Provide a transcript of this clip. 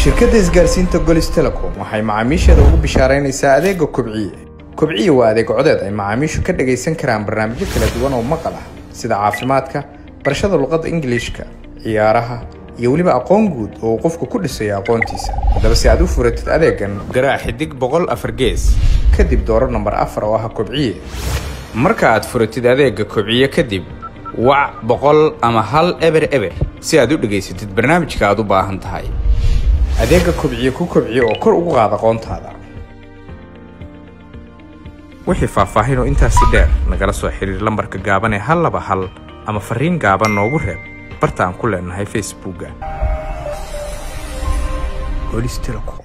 shirkadda isgaarsiinta golis telecom waxay macaamiisheeda ugu bishaaraynaysaa adeega kobciye kobciye waa adeeg codeed ay macaamiishu ka dhagaysan karaan barnaamijyo kala duwan oo maqal ah sida caafimaadka barashada luqadda ingiliishka ciyaaraha iyo weliba aqoon guud oo uu qofku ku dhisayo aqoontiisa haddaba si aad u furatid adeegan garaac xidig boqol afar gees kadib dooro nambar afar oo ah kobciye marka aad furatid adeega kobciye kadib wac boqol ama hal eber eber si aad u dhegaysatid barnaamijka aad u baahan tahay adeega kobciye ku kobciye oo kor ugu qaad aqoontaada wixii faahfaahin oo intaasi dheer nagala soo xiriir lambarka gaaban ee hal laba hal ama fariin gaaban noogu reeb barta aan ku leenahay facebookga golis telecom